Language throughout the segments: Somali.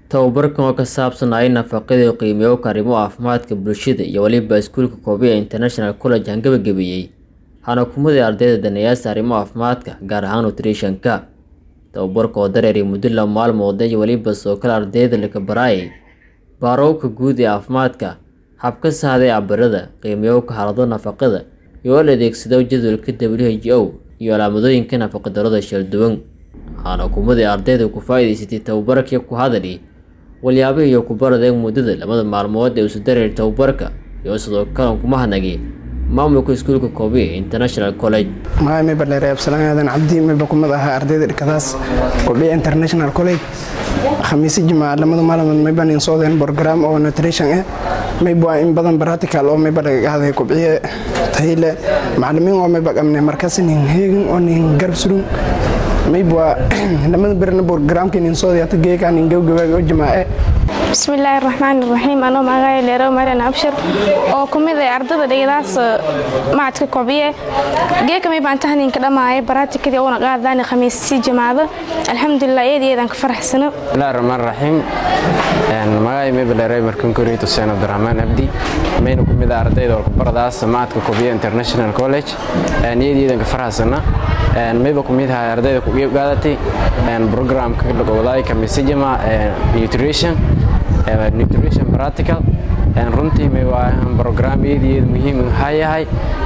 tababarkan oo ka saabsanaya nafaqada iyo qiimeeyo arrimo caafimaadka bulshada iyo weliba iskuulka koobiya international college aan gabagabeeyey waxaana kumadii ardayda daneeyaasa arrimo caafimaadka gaar ahaan nutritionka tababarka oo dareeray muddo la maalmood iyo weliba soo kale ardayda laga baraayay baarowka guud ee caafimaadka habka sahda ee cabirada qiimeeyowka xaalado nafaqada iyo la adeegsado jadwalka w h o iyo calaamadooyinka nafaqadarrada shalduwan waxaana kumadii ardayda ku faa'iidaysatay tababarkii ku hadali walyaabihii iyo kubaradee muddada labada maalmood ee isu dareeray tababarka iyo sidoo kale kuma hadnagay maamulka iskuulka koobiya international college magacay mayba dheere absalaan aadan cabdi mayba kumid ahaa ardayda dhikadaas koobiya international college khamiisi jimaaca lamada maalmood mayban in soodeen program oo nutrition ah mayba in badan practical oo mayba laga hadlay kobciye tayle macallimiin oo mayba qabnay markaas nin heegin oo nin garab surun mayba lamada berina programka nin soodayata geekan nin gabgabaaga oo jimaace bismillaahi raxmaan iraxiim anoo magacay leerow marian abshir oo ku mid ay ardada dhigadaas macadka kobciye geeka may baan tahninka dhammaaya baraatikadii uuna qaadaan khamiissi jimaado alxamdulilah eed eedaan ka faraxsano bismillahi raxmaan raxiim magacay mayba leeray markan koriit xuseen abdiraxmaan abdi mayna ku mid ah ardayda walkubaradaas macadka kobciye international college eed eedaan ka faraxsana mayba ku mid ahay ardayda ku qaadatay programka wadaay kamisijama nutrition nutrition practical runtii may waa program eedayeed muhiim ha yahay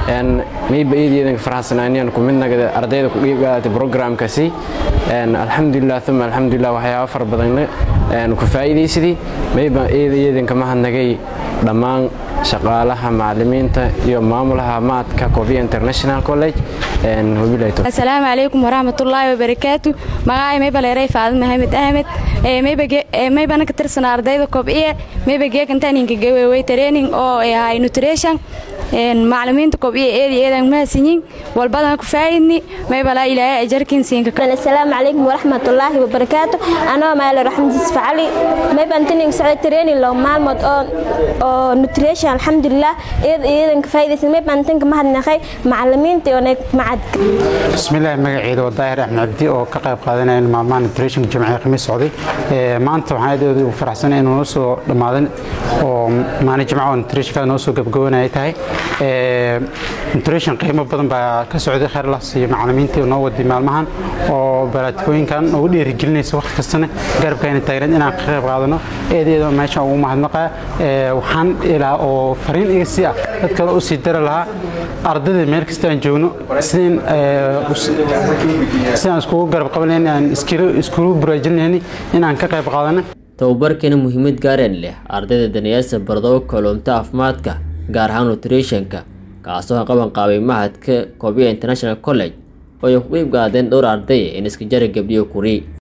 mayba eedayeedan faraxsanaaniyaan ku midnaga ardayda ku dhiib qaadatay programkasi alxamdulilah uma alxamdulilah waxyaaba fara badan ku faa'iidaysadii mayba eedayeedan kama hadnagay dhammaan shaqaalaha macalimiinta iyo maamulaha maadka koobiya international college asalaamu calaykum waraxmatullaahi wabarakaatu magacay mayba leeray faadid maxamed ahmed maybana ka tirsanaa ardayda kobciye mayba geekantaninka gaweewey training oo ahay nutrition macalimiinta kobciye eedi eedan mahadsanyin walbadan ku faa'idni maybala ilaahay ajarkin siinka asalaamu calaykum waraxmatullaahi wabarakaatu anoo maalo raxmadiis facali mayban tining socday training loo maalmood oo oo nutrition alxamdulilah eed eedan ka faa'idaysan mayban tinka mahadnaqay macalimiinta iyo macadka bismillaah magaceeda waa daahir axmed cabdi oo ka qayb qaadanaya maalmaha nutrition jimciga khamiis socday maanta waxaan aad ugu faraxsanay inuu noo soo dhammaadan oo maalin jimca oo nutritionka noo soo gabagabanaya tahay nutrition qiimo badan baa ka socday khayr las iyo macalimiintii noo waday maalmahan oo baraatikooyinkan ugu dhiirigelinaysa waqti kastana garabkayna taagneed inaan ka qayb qaadano eedeeda meesha ugu mahadnaqa waxaan ilaa oo fariin iga sii ah dad kale u sii dari lahaa ardayda meel kasta aan joogno sidaan iskugu garab qabanayni aan iskugu buraajinayni inaan ka qayb qaadano tababarkeena muhiimad gaareen leh ardayda daneeyaasa bardow kalluumta caafimaadka gaar ahaan nutritionka kaasoo qaban qaabay mahadka koobiya international college oo ay ku qiib qaadeen dhowr ardaya in iska jara gabdhiyo kuri